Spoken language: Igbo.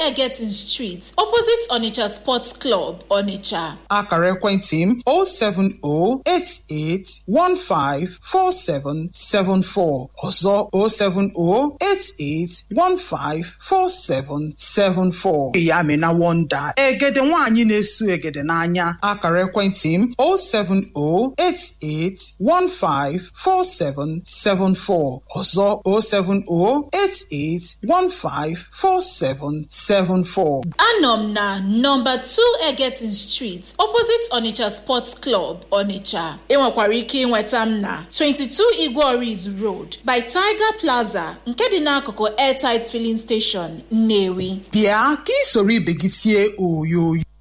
Egetin Street, opposite Onitsha Sports Club, Onitsha. akara ekwentị m 07088154774 ọzọ 07088154774 ya amịna wonda egede nwaanyị na-esu egede n'anya akara ekwentị m 07088154774 ọzọ 07088154774 Anọ m na nọmba 2 Egetin Street, opposite Onitsha Sports Club, Onitsha. Ị nwekwara ike ịnweta m na 22 Igboris Road by Tiger Plaza nke dị n'akụkụ Airtight Filling Station, Nnewi. bịa ka ị soro ibe gị tie oyoyo